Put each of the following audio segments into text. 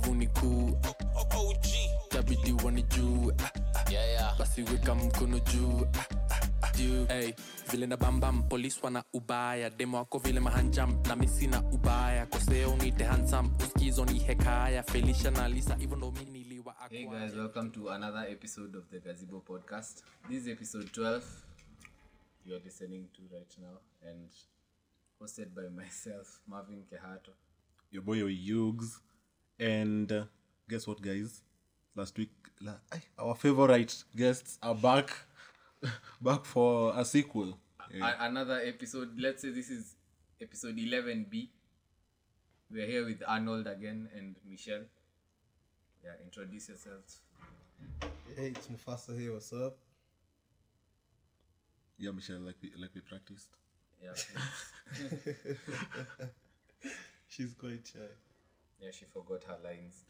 ndovu ni kuu tabidi wanijue Yeah, yeah. basi weka mkono juu juu hey, vile na bambam polis wana ubaya demo wako vile mahanjam na misi na ubaya koseo nite hansam uskizo ni hekaya felisha na lisa hivyo ndo mi niliwa Hey guys, welcome to another episode of the Gazebo podcast. This is episode 12 you are listening to right now and hosted by myself, Marvin Kehato. your boy Yugs. And uh, guess what, guys? Last week, la- ay, our favorite guests are back, back for a sequel. Yeah. A- another episode, let's say this is episode 11B. We are here with Arnold again and Michelle. Yeah, introduce yourselves. Hey, it's Mufasa here. What's up? yeah, Michelle, like we like we practiced. Yeah, She's quite shy. yeah she forgot her lines.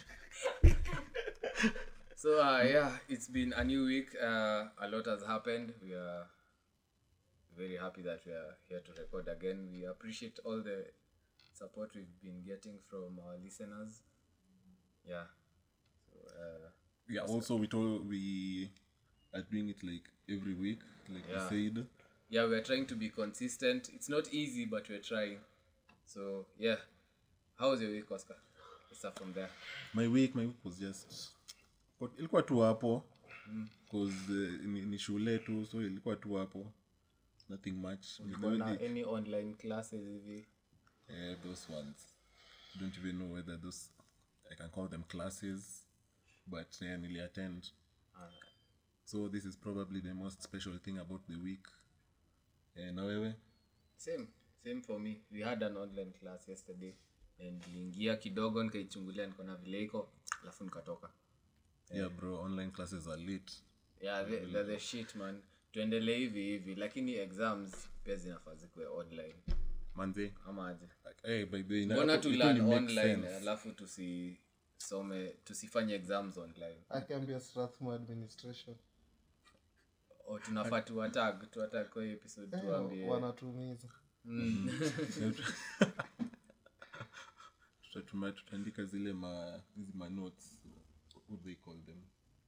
so uh, yeah, it's been a new week. Uh, a lot has happened. We are very happy that we are here to record again. We appreciate all the support we've been getting from our listeners. Yeah. So, uh, Yeah. Also, we told we are doing it like every week, like Yeah. we said. yeah, we're trying to be consistent. It's not easy, but we're trying. So yeah. How was your week, Oscar? Let's start from there. My week, my week was just kwa- ilikuwa tu hapo cause uh, ni, ni shule tu so ilikuwa tu hapo nothing much Nilikuwa Kuna ni- any online classes hivi? Eh, those ones. Don't even know whether those I can call them classes, but yeah, nearly attend. So this is probably the most special thing about the week. Eh, na wewe? same same for me we had an online class yesterday and niliingia kidogo nikaichungulia nikaona vile iko alafu nikatoka Yeah, bro, online classes are lit. yeah the, the, the shit man tuendelee hivi hivi lakini exams pia zinafaa zikuwe online Manze. ama aje Hey, by the way, na- mbona it tu only learn makes online sense. alafu tusisome tusifanye exams online Akiambia Strathmore administration. o tunafaa tuwatag tuwatag kwa hii episode Eh, tuambie wanatumiza. Tutatuma- tutaandika zile ma hizi ma notes what they call them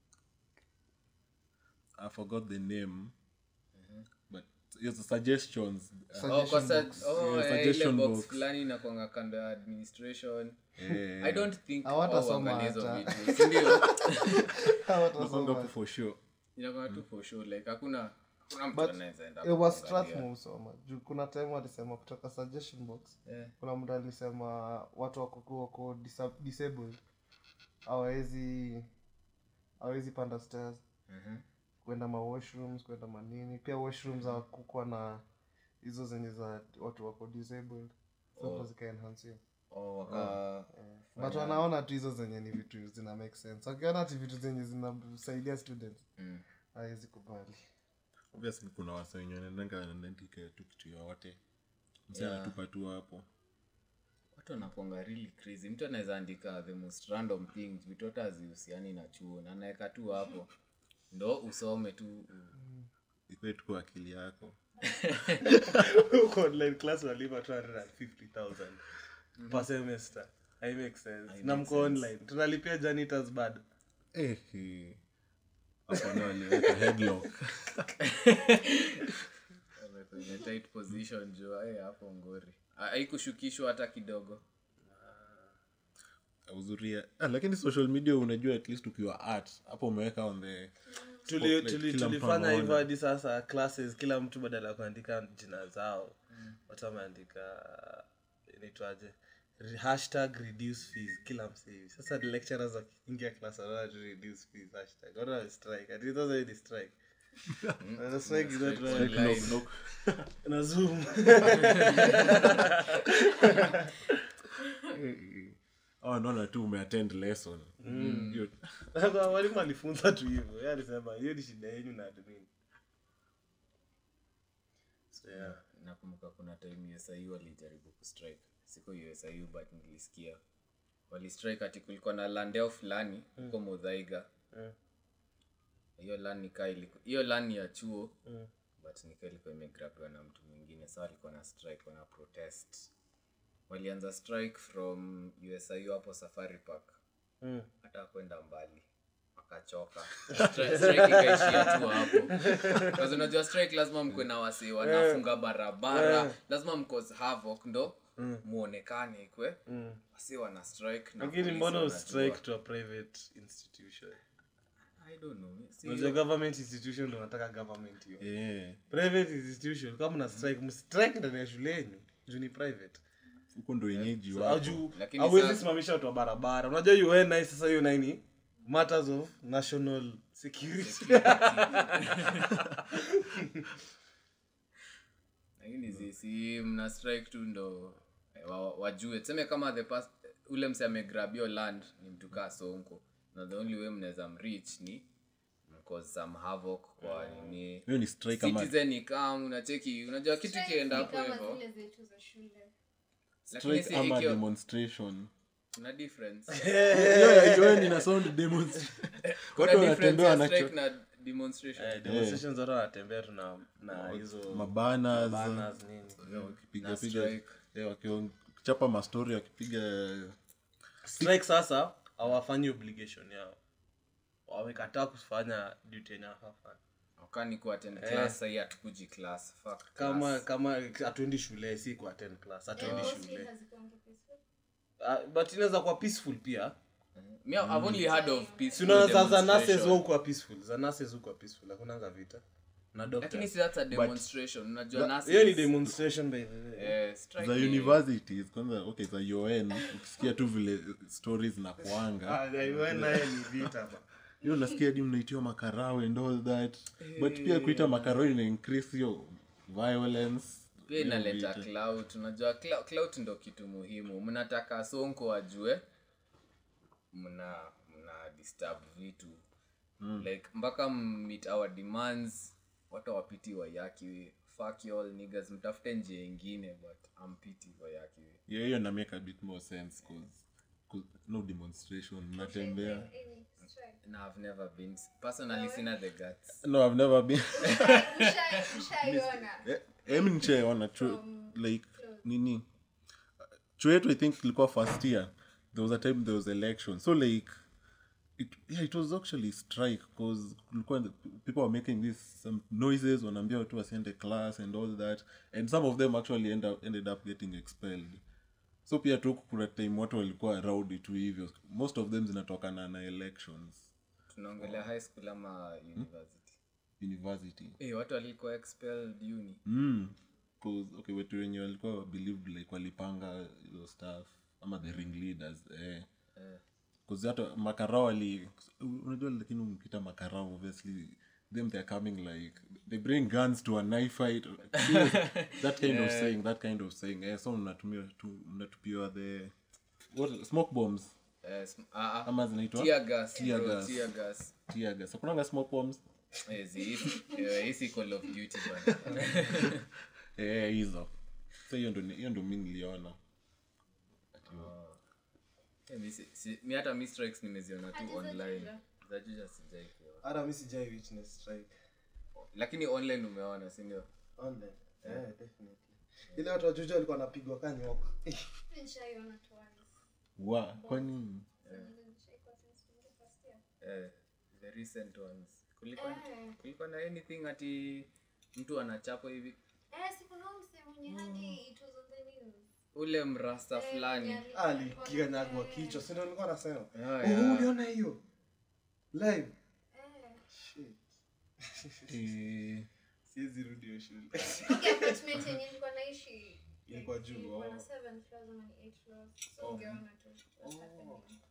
i forgot the name but it's the suggestions uh, Oh, kwa sa- box. oh, Yeah, eh, ile suggestion box box. fulani inakwanga kando ya administration eh, i don't think Hawatasoma wao huangalia hizo hata. vitu sindio Hawatasoma. nakwanga hapo for sure inakuwa tu for sure like hakuna hakuna mtu But anaweza enda It was kuangalia. Strathmore usoma. Juu kuna time walisema kutoka suggestion box. Yeah. Kuna mtu alisema watu wako wako disa- disabled hawawezi hawawezi panda stairs. Mhm. kwenda ma washrooms kwenda manini pia washrooms hawakukuwa na hizo zenye za watu wako disabled zote zikaenhansiwa Oh, waka but wanaona tu hizo zenye ni vitu zina make sense wakiona ti vitu zenye zinasaidia students Mm. hawezi kubali obviously kuna wasa wenye wanaendanga wanaandika tu kitu yoyote msi Yeah. anatupa tu hapo watu wanakuanga really crazy mtu anaweza andika the most random things vitu hata hazihusiani na chuo na anaweka tu hapo ndo usome tu ikwe tu kwa akili yako Huko online class unalipa 250,000 per semester i make sense na mko online tunalipia janitors bado Eh, eh. hapo ndio waliweka headlock Wame kwenye tight position jua eh, hapo ngori Ha- haikushukishwa hata kidogo uzuria ah, lakini social media unajua at least ukiwa art hapo umeweka on the Tuli- spotlight, tuli- kila mtu tulifanya anaona. hivyo hadi sasa classes kila mtu badala ya kuandika jina zao watu wameandika inaitwaje Re- hashtag reduce fees kila msee hivi sasa the lecturers wakiingia class wanaona tu reduce fees hashtag wanaona strike ati sasa hii ni strike Na strike is not right. Online. na zoom oh, naona tu umeattend lesson Hiyo- Sasa mwalimu alifunza tu hivyo Yeye alisema hiyo ni shida yenyu na admin so yeah nakumbuka kuna time usiu walijaribu kustrike siko usiu but nilisikia walistrike ati kulikuwa na landeo fulani huko mudhaiga Mm. hiyo lan nikaa iliku- hiyo lan ni ya chuo but nikaa ilikuwa imegrabiwa na mtu mwingine sa alikuwa na strike wana protest walianza strike from usiu hapo safari park Mm. hata kwenda mbali wakachoka Stri- strike ikaishia tu hapo Because unajua strike lazima mkwe na wasi wanafunga barabara lazima mcause havoc ndo muonekane ikwe wasi wana strike na lakini polisi mbona wanajua. ustrike to a private institution I don't know. Si- unajua government institution ndo unataka government hiyo Eh, private institution kama na strike mstrike ndani ya shuleni juu ni private huko ndo wenyeji Au wako juu Lakini hauwezi sasa- simamisha watu wa barabara unajua un nai sasa hiyo naini matters of national security lakini si- si mna strike tu ndo eh, wa- wajue tuseme kama the past, ule mse amegrab your land ni mtu kaa sonko na the only way mnaweza mreach ni mcause some havoc kwa nini hiyo ni strike ama citizen ikam unacheki unajua kitu Strike kienda ni hapo kama hivyo zile zetu za shule. lakini strike si ama ikiwa demonstration kuna difference hiyo ina sound demonstration kuna watu difference wanatembea ya wanacho strike na demonstration Eh, demonstrations zote wanatembea tu na na hizo mabanas banners nini na wakipiga piga strike eh, wakichapa mastori wakipiga strike sasa hawafanyi obligation yao wamekataa kufanya duty yenye hawafanya wakani kuattend class sahii hatukuji class fuck kama class. kama hatuendi shule si ku attend class hatuendi Mostly shule hazikuangi peaceful. Ah, but inaweza kuwa peaceful pia Me, I've only heard of si peaceful unaona za za nurses demonstration. hukuwa peaceful za nurses hukuwa peaceful hakunanga vita na lakini doctors si that's a demonstration unajua nurses- hiyo ni demonstration by the way eh, strike za ni- universities kwanza okay za un ukisikia tu vile stories na kuanga Ah, yeah, naye ni vita ba hiyo nasikia hadi mnaitiwa makarao and all that but pia kuita makarao ina increase hiyo violence pia hiyo inaleta vita. clout unajua clou- clout ndo kitu muhimu mnataka sonko ajue mna mna disturb vitu like mpaka meet our demands watu wapiti wayaki fuck you all niggas mtafute njia ingine but ampiti wayaki Yeah, hiyo na make a bit more sense cause, 'cause no demonstration mnatembea Any strike. na i've never been personally sina the guts no i've never been Ushai- ushaiona. emi nicheona chu like nini chuo yetu i think ilikuwa first year there was a time there was election so like it, yeah, it was actually strike because kulikuwa people were making this some noises wanaambia watu wasiende class and all that and some of them actually end up, ended up getting expelled so pia tu kuna time watu walikuwa rowdy tu hivyo most of them zinatokana na elections tunaongelea high school ama university university eh watu walikuwa expelled uni mm. 'Cause, okay wetu wenye walikuwa believed like walipanga hizo stuff ama the ring leaders eh. Cause hata makarao wali unajua lakini ukita makarao obviously them they're coming like they bring guns to a knife fight that kind of saying that kind of saying eh, so mnatumia tu mnatupiwa the what smoke bombs eh, sm- ah, ah. ama zinaitwa tear gas Tear bro, gas. tear gas tear gas hakunanga smoke bombs Eh, zi- eh, hii si call of duty bana eh hizo so hiyo ndo hiyo ndo mimi niliona Eh, mi si- si- mi hata mi strikes nimeziona tu Hadi za online Juja. za juja sijai kuona hata mi sijai witness strike lakini online umeona sindio online yeah, definitely ile watu wajuja walikuwa wanapigwa ka nyoka Mi nishaiona twice. wa kwani Nishaikuwa since tuingie first year. eh, the recent ones kulikuwa Eh. kulikuwa na anything ati mtu anachapa hivi Eh, si kuna huyu msee mwenye hadi it was on the news. ule mrasta Eh, fulani mwenye alikuwa- alikiganyagwa Eh, kichwa sindo nilikuwa nasema Ah, oh, yeah. uliona hiyo live eh. Shit. eh, siwezi rudi hiyo shule Ile apartment yenye nilikuwa naishi, Ilikuwa juu, ilikuwa na oh. seven floors ama ni eight floors. So ungeona tu what's happening.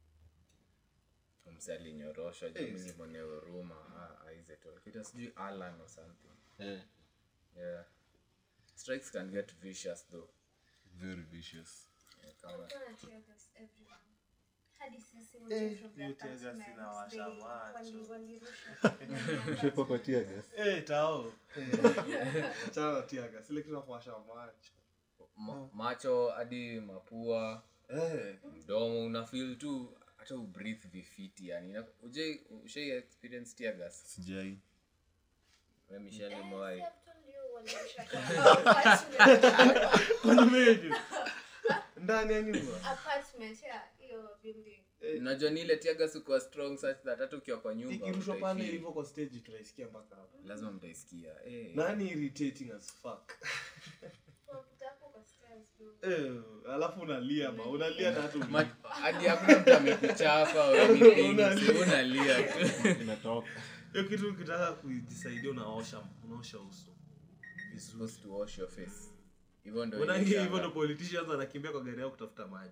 mse alinyoroshwa juu mi nimone huruma Ah, aizetol kita sijui alan or something eh, yeah strikes can get vicious though very vicious Eh, kama Kulikuwa na tear gas everywhere. Hadi sisi wote from the hiyo tear gas apartments, inawasha they- macho. wali- walirusha. kwa tear gas Eh, tao chana tiaga sile kitu nakuwasha macho ma- macho hadi mapua Eh, mdomo una feel tu hata ubreathe vifiti yani Na- ujai ushai experience tear gas sijai we michelle Eh, umewai si I've told you walirusha kwa apartment. kwani meje ndani ya nyumba apartment ya hiyo building unajua ni ile tiaga sikuwa strong such that hata ukiwa kwa nyumba ikirushwa pale utaifeel. hivyo kwa stage tunaisikia mpaka hapo lazima mtaisikia eh. nani irritating as fuck Unapita hapo kwa stairs bro. eh, alafu unalia ma unalia na hata Ma- hadi hakuna mtu amekuchapa or anything, Unalia. so unalia tu inatoka hiyo kitu ukitaka kujisaidia unaosha unaosha uso vizuri supposed to wash your face hivyo ndo unaingia ilishanga. hivyo ndo politicians anakimbia kwa gari yao kutafuta maji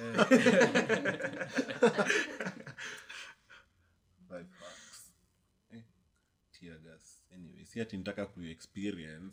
Five bucks. Eh, tear gas. Anyway, si ati nitaka kuexperience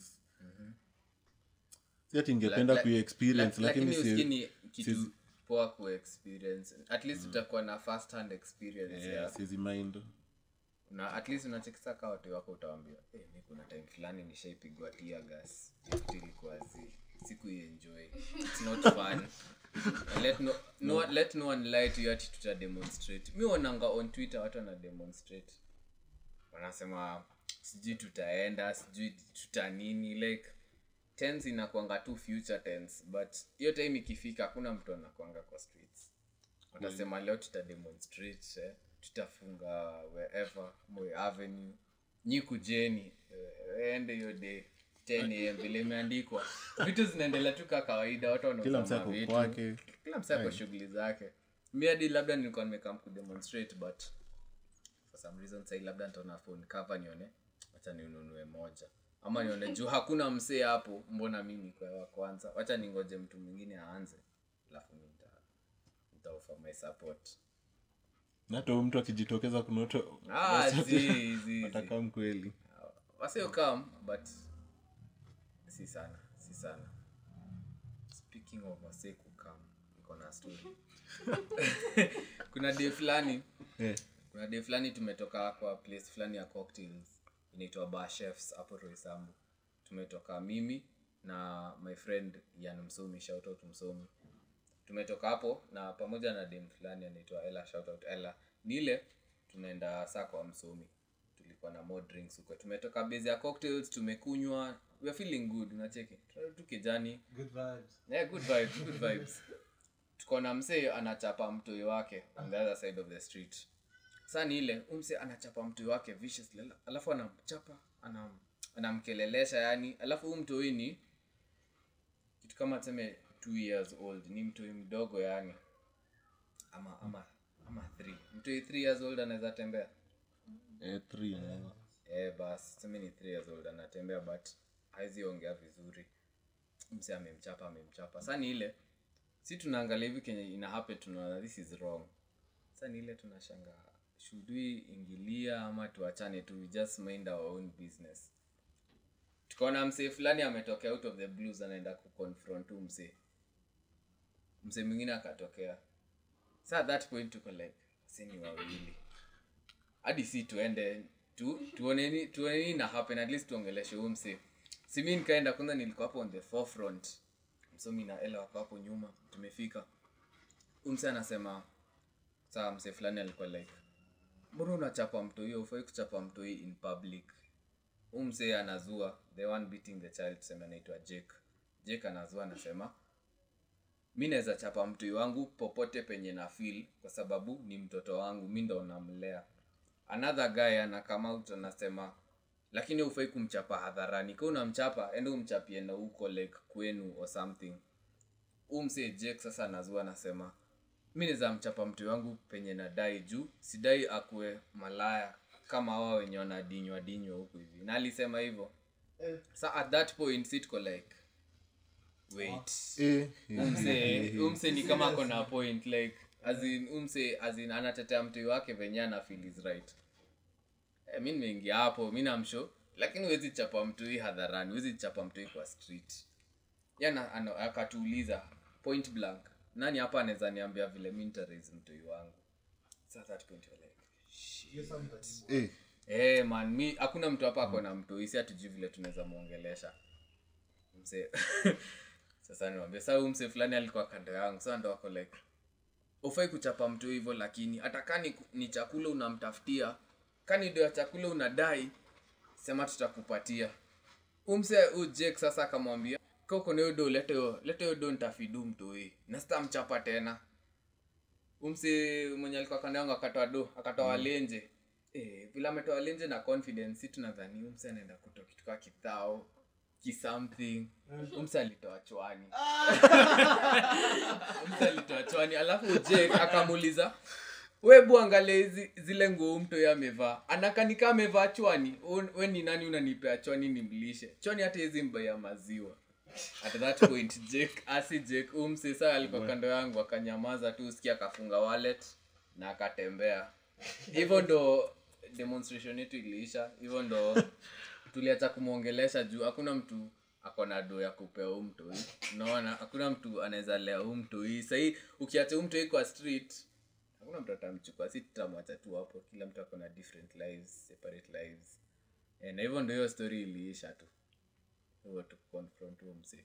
si ati ningependa La- la- kuexperience La- lakini lakini si- usikini kitu si- poa kuexperience at least utakuwa na first hand experience eh, ya siwezi mind na at least unachekisa kaa watu wako utawambia hey, mi kuna time fulani nishaipigwa tia gas ilikuwa zi siku enjoy it's not fun let no, no, let no one lie to you ati tuta demonstrate mi onanga on twitter watu wana demonstrate wanasema sijui tutaenda sijui tuta nini like tens inakwanga tu future tense but hiyo time ikifika hakuna mtu anakwanga kwa streets watasema leo tuta demonstrate eh, tutafunga wherever Moi avenue nyi kujeni eh, ende hiyo day 10 am vile imeandikwa vitu zinaendelea tu ka kawaida watu kila msee wanaosoma ako vitu kwake kila msee ako shughuli zake mi hadi labda nilikuwa nimekam kudemonstrate but for some reason sai labda nitaona phone cover nione wacha ninunue moja ama nione juu hakuna msee hapo mbona mimi kwa wa kwanza wacha ningoje mtu mwingine aanze alafu mi nita- nitaoffer my support na hata huyu mtu akijitokeza kunoto ah, zi, zi, zi. atakaa mkweli wasio come but si sana si sana speaking of wasee kukam niko na story kuna day fulani Eh, kuna day fulani tumetoka kwa place fulani ya cocktails inaitwa bar chefs hapo roisambu tumetoka mimi na my friend yan msomi shout out msomi tumetoka hapo na pamoja na dem fulani anaitwa ela shout out ela ni ile tunaenda saa kwa msomi tulikuwa na more drinks huko tumetoka base ya cocktails tumekunywa we are feeling good unacheki Tunarudi tu kijani good vibes yeah, good vibes, good vibes. tuko na msee anachapa mtoi wake on the other side of the street saa ni ile huyu msee anachapa mtoi wake viciously ala- alafu anamchapa anam, anamkelelesha yani alafu huyu mtoi ni kitu kama tuseme two years old ni mtoi mdogo yani ama ama ama three mtoi three years old anaweza tembea eh, three, eh. eh, bas tuseme ni three years old anatembea but hawezi ongea vizuri mse amemchapa amemchapa sa ni ile si tunaangalia hivi kenye ina happen tunaona this is wrong sa ni ile tunashanga should we ingilia ama tuachane tu we just mind our own business tukaona msee fulani ametokea out of the blues anaenda kuconfront huu msee msee mwingine akatokea sa at that point tuko like sini wawili hadi si tuende tu tuoneni tuoneni na happen at least tuongeleshe huu msee si mi nikaenda kwanza nilikuwa hapo on the forefront msomi na ela wako hapo nyuma tumefika huu msee anasema saa msee fulani alikuwa like mbona unachapa mtoi ufai kuchapa mtoi in public huu msee anazua the one beating the child tuseme anaitwa jake jake anazua anasema mi naweza chapa mtoi wangu popote penye na feel kwa sababu ni mtoto wangu mi ndo namlea another guy anakama out anasema lakini ufai kumchapa hadharani ka unamchapa ende umchapie na huko like kwenu or something huu msee jake sasa anazua anasema mi naweza mchapa mtu wangu penye nadai juu sidai akue malaya kama hawa wenye wanadinywa dinywa huku hivi na alisema hivyo sa at that point sitko like wait Eh, umse umse ni kama ako na point like as in umse as in anatetea mtu wake venye ana feel is right eh, mi nimeingia hapo mi namsho lakini huwezi chapa mtu hii hadharani huwezi chapa mtu hii kwa street yana ano- akatuuliza point blank nani hapa anaweza niambia vile mi nitaraise mtu hii wangu so at that point you're like eh, Eh, man mi hakuna mtu hapa ako na mtoi si hatujui vile tunaweza mwongelesha mse sasa niwambia saa huyu mse fulani alikuwa kando yangu sasa ndo ako like ufai kuchapa mtu hivyo lakini hata kani ni chakula unamtafutia kani ndio ya chakula unadai sema tutakupatia umse u jake sasa akamwambia kokoneodo leteyo leteyo do ntafidu mtoi nasta mchapa tena umsi mwenye alikuwa kando yangu akatoa do akatoa walenje eh, vile ametoa walenje na confidence si tunadhani umsi anaenda kutoa kitu kaa kithao kisomething umsi alitoa chwani umsi alitoa chwani alafu jek akamuuliza webu angalia hizi zile nguo mto amevaa anakanika amevaa chwani Un- we ni nani unanipea chwani nimlishe chwani hata hizi mbaya maziwa at that point jake asi jake umse saa alikuwa kando yangu akanyamaza tu usikia akafunga wallet na akatembea hivyo ndo demonstration yetu iliisha hivyo ndo tuliacha kumwongelesha juu hakuna mtu akona do ya kupea huu mtoi unaona hakuna mtu anaweza lea huu mtoi sahii ukiacha huu mtoi kwa street hakuna mtu atamchukua si tutamwacha tu hapo kila mtu akona different lives separate lives Eh, na hivyo ndo hiyo story iliisha tu hivyo tu confront huo msee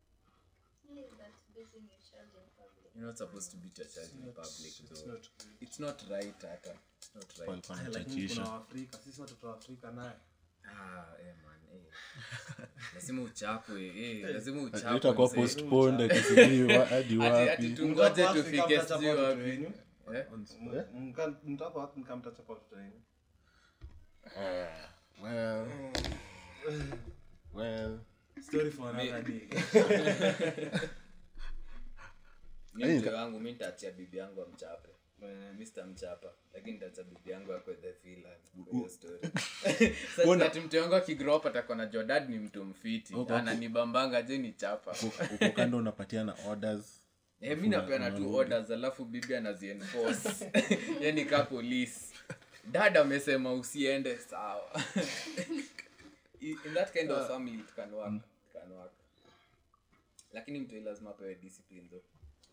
You're not supposed to beat your child in public though. It's not right hata. It's not right. walikuwa lakini wanachachisha kuna waafrika sisi watoto wa afrika naye Ah, eh man, eh. Lazima uchapwe, eh, lazima uchapwe. itakuwa msee. postponed akisijui wa- hadi Ati- ati wapi tungoje Mtako tufike Afrika sijui mtachapa watoto wapi. wenyu. Eh? M- mka- mtako Afrika mtachapa watoto wenyu. well well Story for another day. Mi mzee wangu mi nitaachia bibi yangu amchape mi sitamchapa lakini nitaacha bibi yangu akwe the villain kwa hiyo story Sasa ati mtu wangu akigrow up atakuwa najua dad ni mtu mfiti ananibambanga je ni chapa uko kando unapatiana orders Eh, mi napeana tu orders alafu bibi anazienforce yani ka police dad amesema usiende sawa in in that kind of family it can work it can work lakini mtu lazima apewe discipline though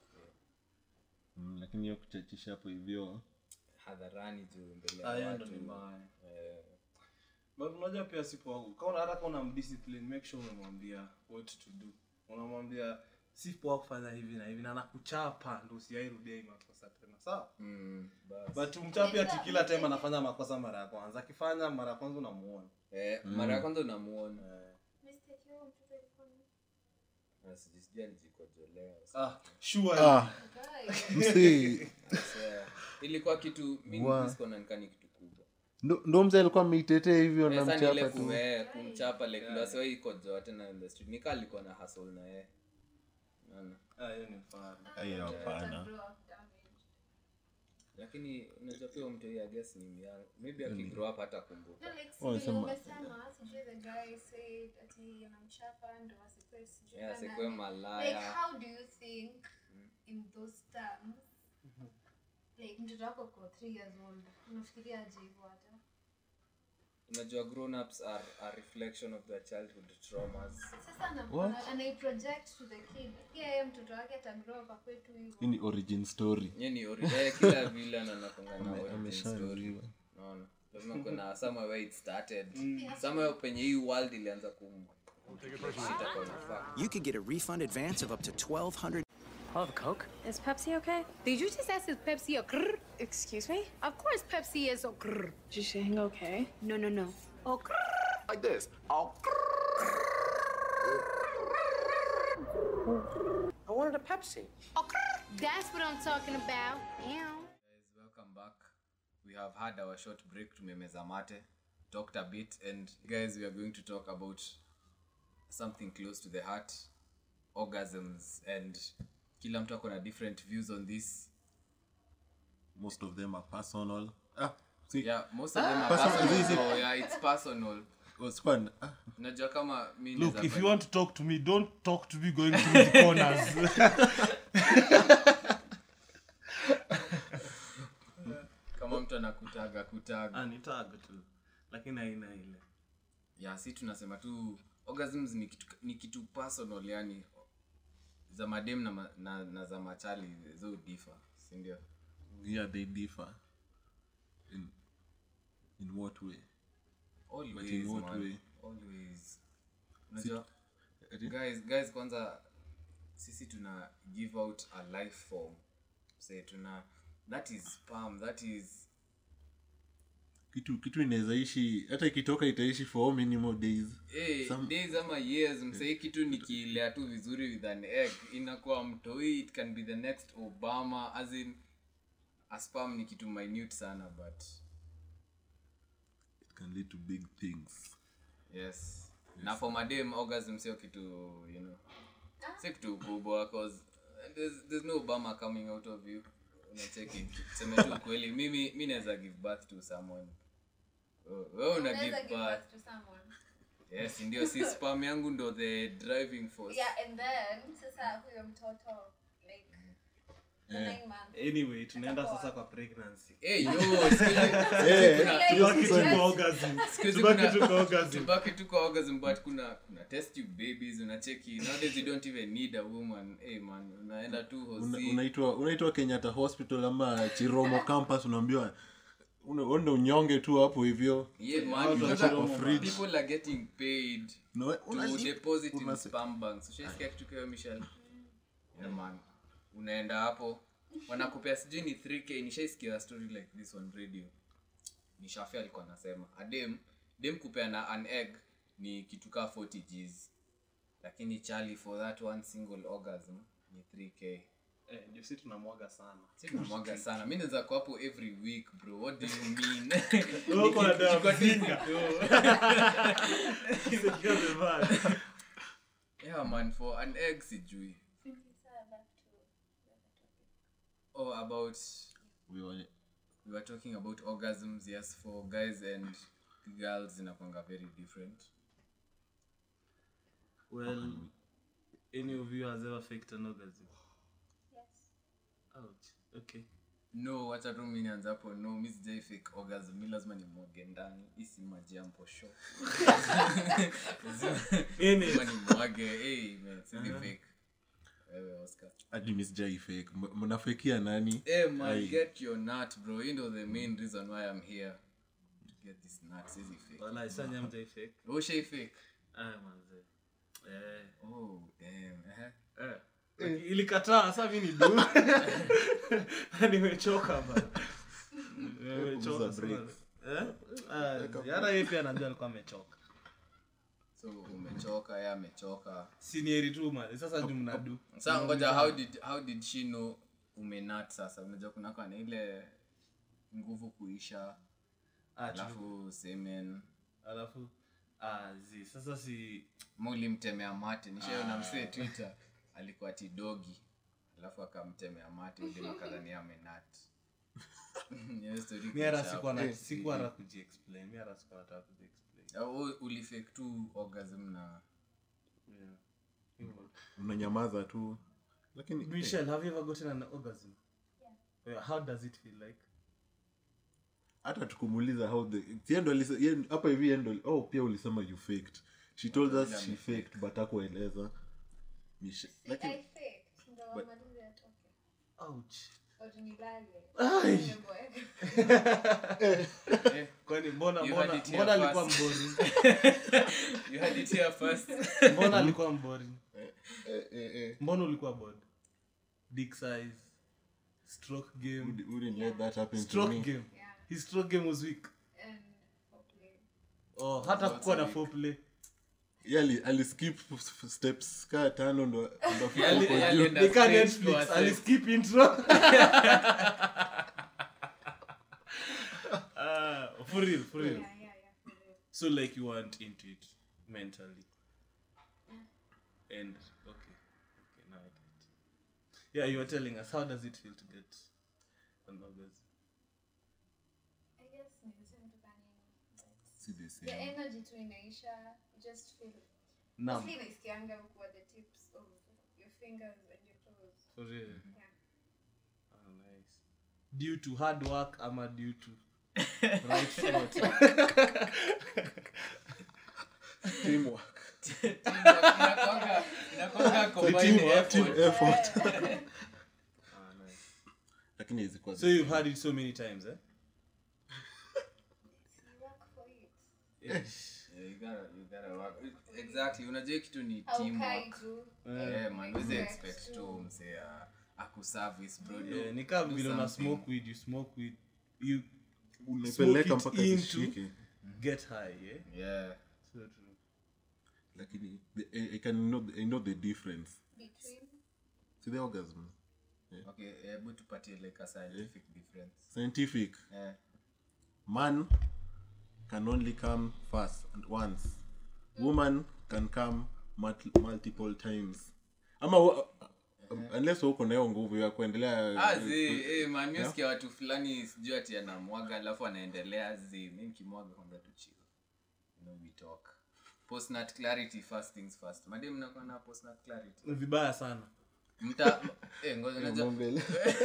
Mm, lakini hiyo kuchachisha hapo hivyo hadharani juu mbele Ah, ya hiyo watu ndo ni mbaya. eh, But unajua pia sipo kama hata kama unamdiscipline make sure unamwambia what to do unamwambia si poa kufanya hivi na hivi na nakuchapa ndo usiairudia hii makosa tena sawa mm, bas. but umchapi ati kila time anafanya makosa mara ya kwanza akifanya mara ya kwanza unamuona eh, mara ya kwanza unamuona Mistake yao mtoto alikuwa ni- Na sijui- sijui alijikojolea ah sure ah Guy. msee Swear. ilikuwa kitu mi Wa- nisikuwa nikani kitu kubwa ndo ndo mzee alikuwa ameitetea hivyo Eh, sasa ni ile namchapa tu kume- kumchapa like ndo asiwahi ikojoa tena in the street nika alikuwa na hustle na yeye Unaona? ah hiyo ni mfano Ai, hapana Grow up damaged. lakini unajua pia mtu huyu, I guess ni young maybe akigrow up hata kumbuka No, like, Oh, sijui sema- umesema, sijui the guy said ati anamchapa ndo asikuwe sijui Yeah, nani. asikuwe Like, malaya how do you think in those terms like mtoto wako ko three years old unafikiria aje hivyo hata unajua grown ups are a reflection of their childhood traumas sasa ana- ana- anaiproject to the kid pia yeye mtoto wake atagrow up akwe tu hivyo hii ni origin story nye ni ori- eh, kila vile anakonga na origin story ameshaambiwa unaona lazima kuna somewhere where it started somewhere penye hii world ilianza kum itakuwa na fact. You could get a refund advance of up to 1200 I'll have a Coke. Is Pepsi okay? Did you just ask if Pepsi or grrr? Excuse me? Of course Pepsi is or grrr. Is she saying okay? No, no, no. Oh, grrr. like this. Oh, I wanted a Pepsi. Oh, grrr. That's what I'm talking about. Meow. guys welcome back we have had our short break tumemeza mate talked a bit and guys we are going to talk about something close to the heart orgasms and kila mtu ako na different views on this most of them are personal ah see yeah most of them are Personal, personal is it? so yeah it's personal was fun ah unajua kama mi look naeza if you fanya- want to talk to me don't talk to me going through the corners kama mtu anakutaga kutaga ah ni tag tu lakini haina ile yeah si tunasema tu orgasms ni kitu, ni kitu personal yani za madem na, ma- na, na za machali zo differ sindio yeah they differ in in what way always in what man. way? always unajua guys guys kwanza sisi tuna give out a life form say tuna that is sperm that is kitu kitu inaweza ishi hata ikitoka itaishi for how many more days hey, Some- days ama years msahii kitu nikilea tu vizuri with an egg inakuwa mtoi it can be the next obama as in a sperm ni kitu minute sana but it can lead to big things yes na for madam orgasm sio kitu you know sio kitu kubwa cause there's, there's no obama coming out of you unacheki seme tu kweli mimi mi naweza give birth to someone Oh, wewe una Unaweza give give birth birth to someone. yes ndio si spam yangu ndo the driving force Yeah, and then sasa huyo mtoto like the Eh. nine months. anyway tunaenda Atakuwa- sasa kwa pregnancy hey yo siku hizi- Eh, kuna- tubaki tu Yes. kwa orgasm siku hizi tubaki kuna- tu kwa orgasm tubaki tu kwa orgasm but kuna kuna test tube babies unacheki nowadays you don't even need a woman hey man unaenda tu Una- hosi unaitwa unaitwa kenyatta hospital ama chiromo campus unaambiwa una- uende unyonge tu hapo hivyo yeah man Watu because wako kwa fridge. people are getting paid No, to unali- deposit in unase- spam banks ushaisikia kitu kio michel yeah man unaenda hapo wanakupea sijui ni 3k nishaisikia a story like this on radio ni shafi alikuwa anasema adem dem kupea na an egg ni kitu kaa 40 gs lakini chali for that one single orgasm ni 3k eh ndio sisi tunamwaga sana sinamwaga sana mi naweza kwa hapo every week bro what do you mean Wewe uko na dawa Niko- mzinga. Secure the van. yeah man for an egg sijui oh about We were- we were talking about orgasms yes for guys and girls zinakwanga very different well any of you has ever faked an orgasm ouch okay no wacha tu mi nianze hapo no mi sijai fake orgasm mi lazima nimwage ndani isi majampo sho Ini. lazima nimwage hey, man, sizi fake wewe oscar hadi mi sijai fake M- mnafekia nani hey, man Ai. get your nut bro you know the main reason why i'm here to get this nut sizi fake wala isanya mjai fake ushai fake ah manze eh oh damn eh eh Like, ilikataa sa mi ni du nimechoka ba nimechoka Punguza break. sana. Eh? Ah, hata yeye pia anajua alikuwa amechoka so umechoka ye amechoka sinieri tu man sasa juu mnadu sa ngoja how did, how did she know umenat sasa unajua kunakwa na ile nguvu kuisha Ah, true. alafu semen alafu ah, zi sasa si ma ulimtemea mate nishaona msee twitter alikuwa tidogi alafu akamtemea mate ulimakadhani amenat Hiyo story mi hata kuisha sikuwa hapo. na sikuwa hata kujiexplain mi hata sikuwa nataka kujiexplain Au ulifake tu orgasm na yeah Hivyo. unanyamaza tu lakini Michelle, have you ever gotten an orgasm? Yeah. How does it feel like? hata tukumuuliza how the si ndo alise- ye- hapa hivi yeye ndo oh pia ulisema you faked she told us she faked but hakueleza Misha- lakini I faked, ndo wamalize atoke. Ouch. Or nilale. Ai. Nimeboeka. Kwani mbona You mbona had it here mbona alikuwa first. mboring? you had it here first Mbona alikuwa mboring? eh, eh, eh. Mbona ulikuwa bored? Dick size, stroke game, Wouldn't- wouldn't let that happen to stroke me. game. Yeah. His stroke game was weak. And foreplay. Oh, hata kukuwa na foreplay. Ye ali- aliskip f- steps kaa tano ndo ndo afike Yali- huko yali- juu. enda Nika straight Netflix, to a aliskip intro. Ah, for real, for real. Yeah, yeah, yeah. for real. So like you weren't into it mentally. And okay. Okay, now I get. Yeah, you were telling us how does it feel to get an orgasm? I guess nimesema tu kani, but Si the same. the energy tu inaisha you just feel Numb. mostly naisikianga huku at the tips of your fingers and your toes For real. yeah Oh, nice. Due to hard work ama due to right foot. Teamwork. Inakwanga- inakwanga combined Teamwork, team effort. effort. Ah, nice. lakini izikuwa So you've had it so many times, eh? you work for it Yeah, you gotta- you gotta work. exactly unajua kitu ni haukai teamwork tu yeah, man wezi Expect expect tu. tu msee uh, akuservice bro Yeah, do- ni kama do vile una something. smoke weed, you smoke weed, you unaipeleka Smoke it mpaka into- zishike get high yeah? yeah so true. lakini the- I, I can know, I know the difference Between see the orgasm okay hebu tupatie like a scientific difference scientific eh man can only come first and once woman can come mult- multiple times ama wa- unless uko nayo nguvu ya kuendelea Ah, zi, eh, man, mi husikia watu fulani sijui ati anamwaga alafu anaendelea zi mi nikimwaga kwanza tu chill you know we talk postnat clarity first things first madi mnakuwa na postnat clarity Ni vibaya sana mta eh, ngoja unajua mbele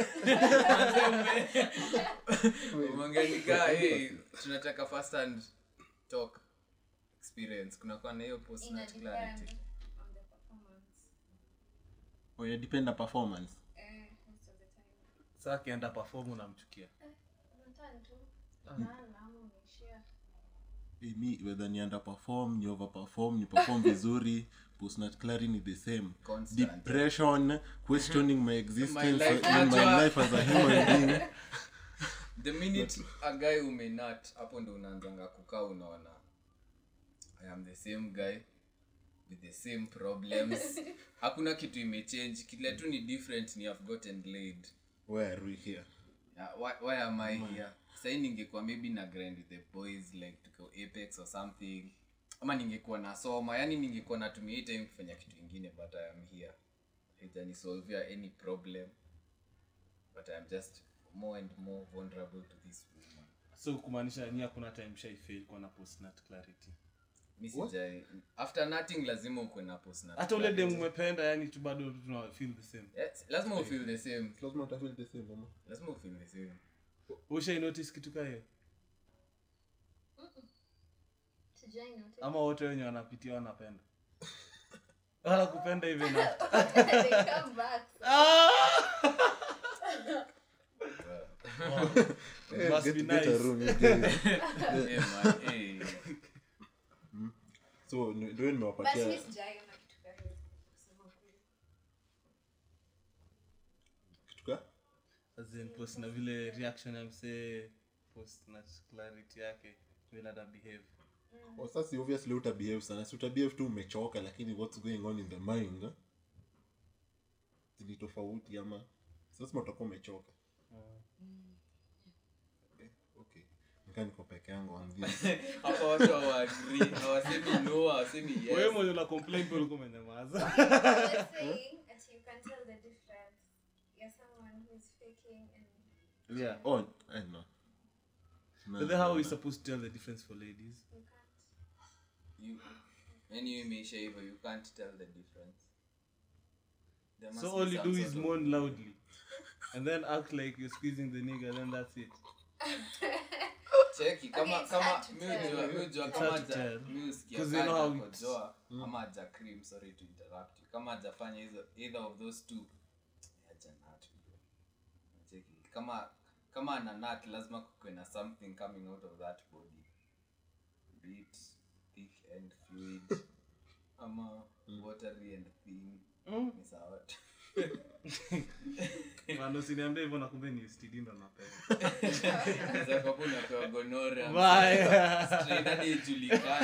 umeongeanika eh, tunataka first hand talk experience kunakuwa na hiyo ina postnat depend clarity on the performance. oh, yeah, depend na performance Eh, most of the time. saa akienda perform unamchukia Unataka tu kulala ama unaishia. Eh, mi whether ni under perform ni over perform ni perform vizuri postnat clarity ni the same Constant. depression questioning my existence life, in my unajua- life as a human being the minute a guy umenat hapo ndo unaanzanga kukaa unaona i am the same guy with the same problems hakuna kitu imechange kile tu ni different ni have gotten laid where are we here yeah, why, why am i here sahii ningekuwa maybe na grind with the boys like tuko apex or something ama ningekuwa nasoma yani ningekuwa natumia hii time kufanya kitu ingine but i am here haijanisolvia any problem but i am just more and more vulnerable to this woman so kumaanisha ni hakuna time shaifail kuwa na postnat clarity mi sijai after nothing lazima ukwe na post na hata ule dem umependa yani tu bado tuna feel the same yes, lazima ufeel the same lazima utafeel the same mama lazima ufeel the same ushai notice kitu kaa hiyo Sijai notice. ama wote wenye wanapitia wanapenda wala kupenda hivi na They come back. must get, be get a nice room you guys. Eh, man, eh. so ni- ndio But nimewapatia mi sijaiona kitu kama hiyo, kusema ukweli. kitu ka As in post na vile reaction ya msee post na clarity yake vile ata behave Oh, sasa obviously utabehave sana si utabehave tu umechoka lakini what's going on in the mind eh? ni tofauti ama sasa utakuwa umechoka okay, okay. Nikaa niko peke yangu on this. hapa watu hawaagri hawasemi no hawasemi wewe yes mwenye una complain pia ulikuwa umenyamaza I was saying that you can tell the difference. You're someone who is faking and yeah oh, I know. No, but then how no, are we no. supposed to tell the difference for ladies you can't. you yani imeisha hivyo you can't tell the difference There must so be all you some do sort is of- moan loudly and then act like you're squeezing the nigga then that's it cheki kama Okay, it's kama hard to mi tell. hujua mi hujua It's kama hard to haja- tell. mi husikia 'Cause you know kama how it's- hajakojoa ama haja cream sorry to interrupt you kama hajafanya hizo either of those two haja nut bro. cheki kama kama ana nut lazima kuwe na something coming out of that body be it thick and fluid ama watery and thin ni sawa tu. Man, usiniambie hivyo na kumbe ni STD ndo napenda Unaweza kuwa unapewa gonorrhea, Bye. strain hadi ijulikane.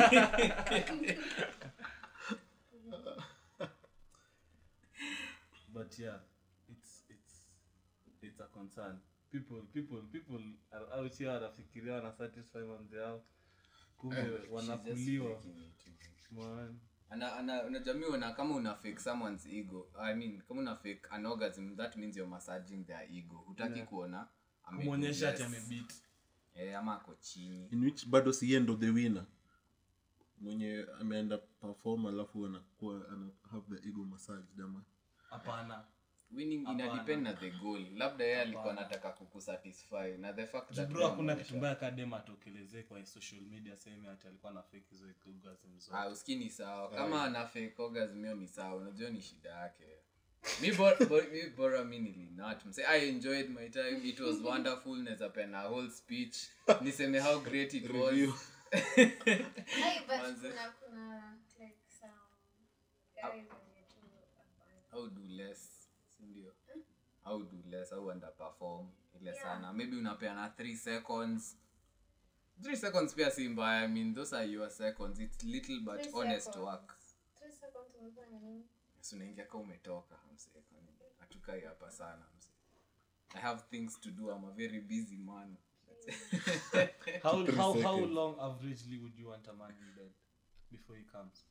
but yeah it's it's it's a concern people people people are out here wanafikiria wana satisfy mambo yao kumbe She's just wanakuliwa faking it. man ana ana unajua mi una kama una fake someone's ego i mean kama una fake an orgasm that means you're massaging their ego hutaki Yeah. kuona ame- kumwonyesha ati yes. amebit eh, ama ako chini in which bado si end of the winner mwenye ameenda perform alafu anakuwa ana have the ego massage ama hapana winning ina Hapana. depend na the goal labda yeye alikuwa anataka kukusatisfy na the fact that bro wewe hakuna unaonyesha- kitu mbaya kadem atokelezee kwa social media sehemu ati alikuwa na fake hizo orgasm zote ah usikii ni sawa kama ana fake orgasm hiyo ni sawa unajua ni shida yake mi bora, bora, mi bora mi nilinat mse i enjoyed my time it was wonderful naweza pena a whole speech niseme how great it was Review. Hey, but Manze. kuna kuna like some guys wenye tu hapana. how do less sindio how do less au underperform ile sana maybe unapeana 3 seconds 3 seconds pia si mbaya i mean those are your seconds it's little but Three honest seconds. work Three seconds umefanya nini? so unaingia ka umetoka msee kwani hatukai hapa sana msee i have things to do i'm a very busy man how, Three how, how seconds. long averagely would you want a man in bed before he comes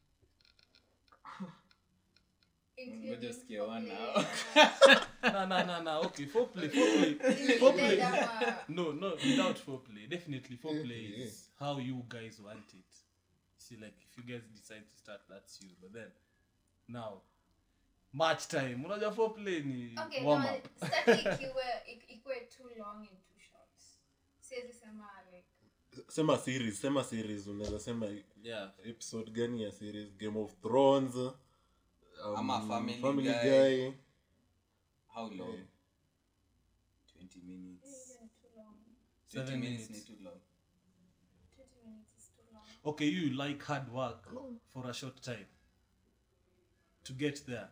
Including ngoja usikie one foreplay. now no no no no okay foreplay foreplay Including foreplay dead ama- no no without foreplay definitely foreplay Yeah, yeah. is how you guys want it see like if you guys decide to start that's you but then now match time unajua foreplay ni Okay, warm no, up sitaki ikiwe- ik- ikuwe too long and too short. Siwezi sema like sema series sema series unaweza sema yeah episode gani ya series game of thrones um, Ama Family family Guy. guy how long Yeah. 20 minutes hiyo ni too long. 20 Seven minutes ni minutes. too long 20 minutes is too long. okay you like hard work for a short time to get there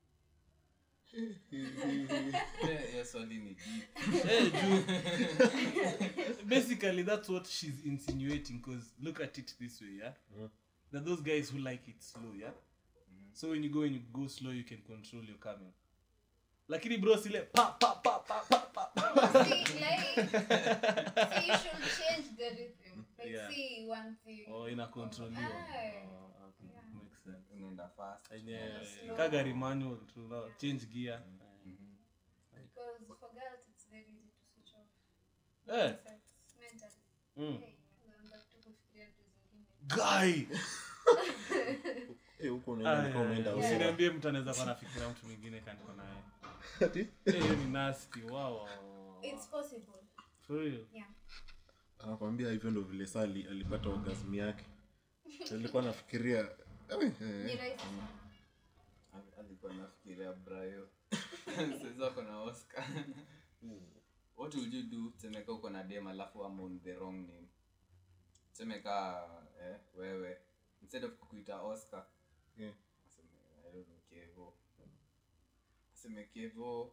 Yeah, hiyo swali ni deep hey, Ju. basically that's what she's insinuating because look at it this way yeah there are those guys who like it slow yeah so when you go and you go slow you can control your coming lakini bro sile pa pa pa pa pa pa pa. See, like, see, you should change the rhythm. Like, Yeah. see one thing. oh ina control you Aye. oh, okay. makes sense unaenda fast Enye, slow. kagari manual tu now change gear Because for girls, it's very easy to switch off. eh Sex, mentally. mm. Hey, unaanza tu kufikiria vitu zingine. guy Eh, huko unaenda Aya, nika umeenda aya, over. usiniambie mtu anaweza kuwa nafikiria mtu mwingine kaniko naye Ati? Eh, hiyo ni nasty wow, wow, wow, wow. It's possible. for real Yeah. anakwambia hivyo ndo vile sali alipata orgasm yake alikuwa nafikiria eh, Ni eh, rahisi sana. Al- alikuwa nafikiria brayo saizi wako na oscar what would you do semeka uko na dem alafu am on the wrong name semeka eh, wewe instead of kukuita oscar Yeah. aseme, I don't know, kevo aseme kevo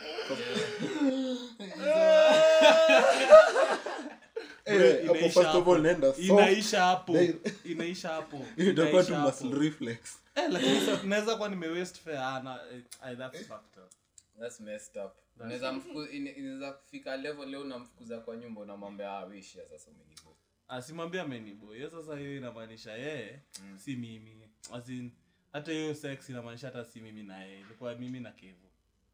eh, hapo Inaisha first of hapo. all naenda soft. inaisha hapo Then- inaisha hapo Hiyo itakuwa tu Inaisha hapo. muscle reflex Eh, lakini sa- naweza kuwa nime waste fare ana eh, eh, that's fucked up That's messed up. Unaweza mfuku- ine- inaweza kufika level leo unamfukuza kwa nyumba unamwambia ah, wishia sasa umenibo asimwambia amenibo hiyo sasa hiyo inamaanisha yeye si mimi As in, hata hiyo sex inamaanisha hata si mimi na yeye ilikuwa mimi na kevo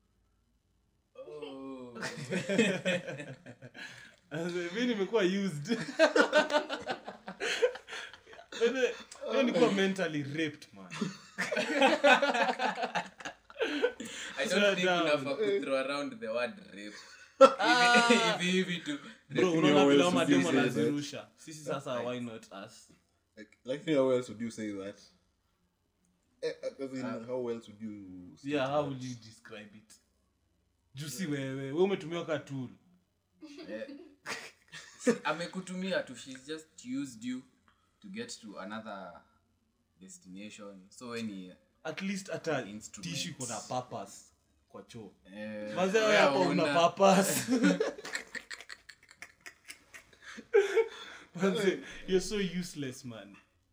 oh. As in, mi nimekuwa used Ene- hiyo nikuwa mentally raped man I Slow don't think down. unafaa ku throw around the word rape. Hivi- hivi hivi tu. bro Lakini unaona how vile else hao would you mademo say that? wanazirusha sisi sasa why not us like, like how else would you say that eh, as in, how else would you state yeah how that? will you describe it juu si wewe we umetumiwa ka tool Eh. amekutumia tu she's just used you to get to another destination so when at least hata Instruments. tishu iko na purpose kwa choo eh, mazee wewe hapo una hauna- purpose Manze, you're so useless man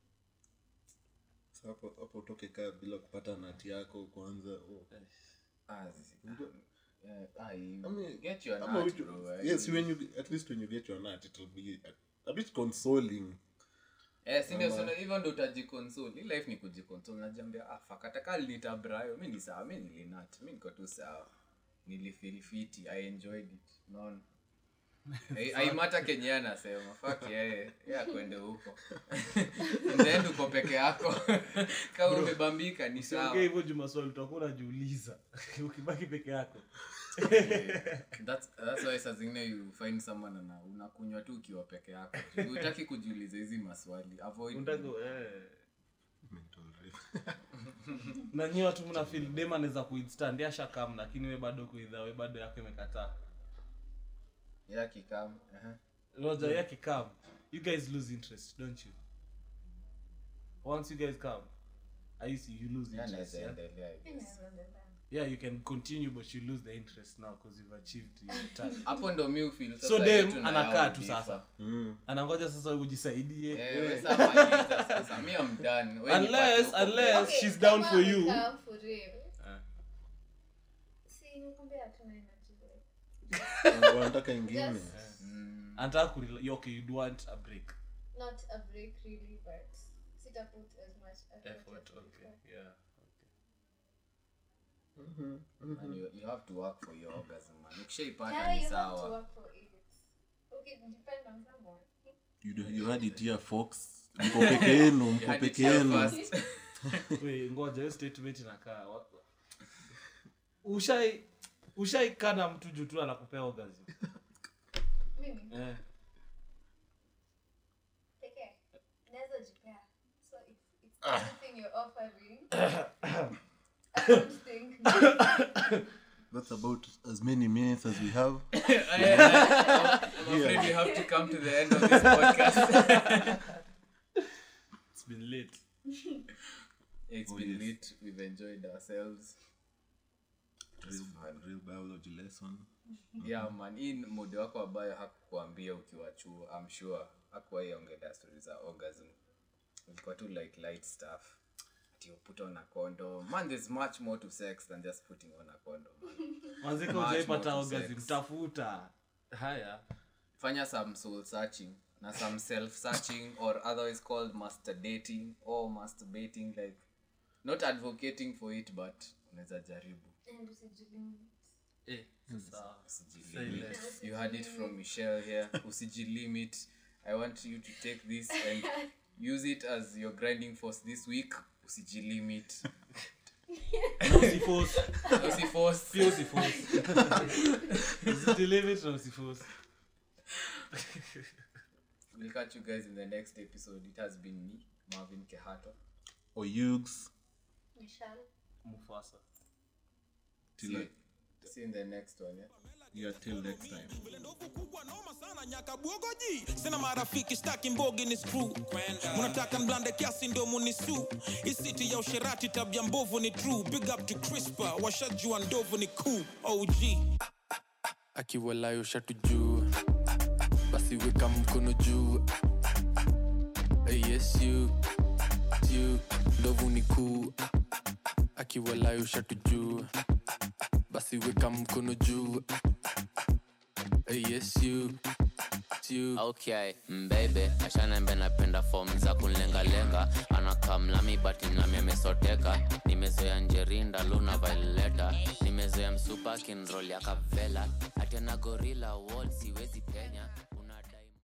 Sasa hapo hapo utoke kaa bila kupata nati yako kwanza oh. Ah, zi- eh, ah, you I mean, get your ama nut, you- bro, eh. yes when you at least when you get your nut it'll be a, a bit consoling Eh, si ndio, so hivyo ndo utajikonsole Hii life ni kujikonsole najiambia ah, fuck, hata kaa nilita brayo mi ni sawa mi nilinat mi niko tu sawa nilifeel fiti i enjoyed it unaona Ai- aimata kenye yeye anasema fak yeye ye akwende huko then uko peke yako kama umebambika ni siongee sawa hivyo juu maswali utakuwa unajiuliza ukibaki peke yako that's, that's why saa zingine you find someone ana unakunywa tu ukiwa peke yako utaki kujiuliza hizi maswali avoid Unataka- eh. na nyi watu mna feel dem anaweza kuinstand ashakam lakini we bado kuidha we bado yako imekataa yeah, kikam uh-huh. roja yake come you guys lose interest don't you once you guys come I see you lose Yeah, interest naweza yeah? endelea, I guess. Inaweza endelea. yeah you can continue but you lose the interest now because you've achieved your target hapo ndo mi ufeel so sasa yetu dem na anakaa yao tu differ. sasa anangoja sasa ujisaidie Eh, we sasa maliza sasa mi am done We nipate unless huko unless Okay, she's down kama for you amekaa for real. Ah. Si, nimekwambia hatuna energy, like, wanataka ingine just anataka kurela- okay you'd want a break not a break really, but sita put as much effort effort as okay before. yeah And you, you have to work for your orgasm man ukishaipata Yeah, ni you have to sawa work for it. Okay, depend on someone. you, do- you had it here fox mko peke yenu You mko had it peke here yenu first. we ngoja hiyo statement inakaa wa- ushai ushaikaa na mtu juu tu anakupea orgasm Mimi, eh. pekee, naweza jipea. So if it's anything you're offering, I don't think that's about as many minutes as we have I'm afraid we have to come to the end of this podcast. it's been late It's Oh, been yes. lit. We've enjoyed ourselves. It was real, fun. real biology lesson Yeah, man. Hii mode wako ambayo hakukuambia ukiwa chuo, I'm sure hakuwahi ongelea story za orgasm. Ilikuwa tu like light stuff. Ati you put on a condom. Man, there's much more to sex than just putting on a condom. Man. mwanzika Much ujaipata more to orgasm sex. tafuta haya Fanya some soul searching na some self searching or otherwise called masturbating or masturbating like not advocating for it but unaweza jaribu. and usijilimit. eh, sasa Usijilimit. Silence. You heard it from Michelle here. Usijilimit. I want you to take this and use it as your grinding force this week. Usijilimit. usiforce Usiforce. pia usiforce usijilimit na usiforce We'll catch you guys in the next episode. It has been me, Marvin Kehato. or yugs Michelle. mufasa See you, see you in the next one. Yeah? yeah till next time nyakabwogoji sina marafiki staki mbogi ni screw munataka mblande kiasi ndo munisu isiti ya usherati tabia mbovu ni true big up to crispa washajua ndovu ni cool og akiwalayo shatu juu basi weka mkono juu Eh, yes you you ndovu ni kuu akiwalayo shatu juu basi weka mkono juu Eh, yes you you okay mbebe ashanembe napenda fom za kunlengalenga anakamlami bati nami amesoteka nimezoea njerinda luna vaileta nimezoea msupa kinrol ya kavela atena gorila wol siwezi penya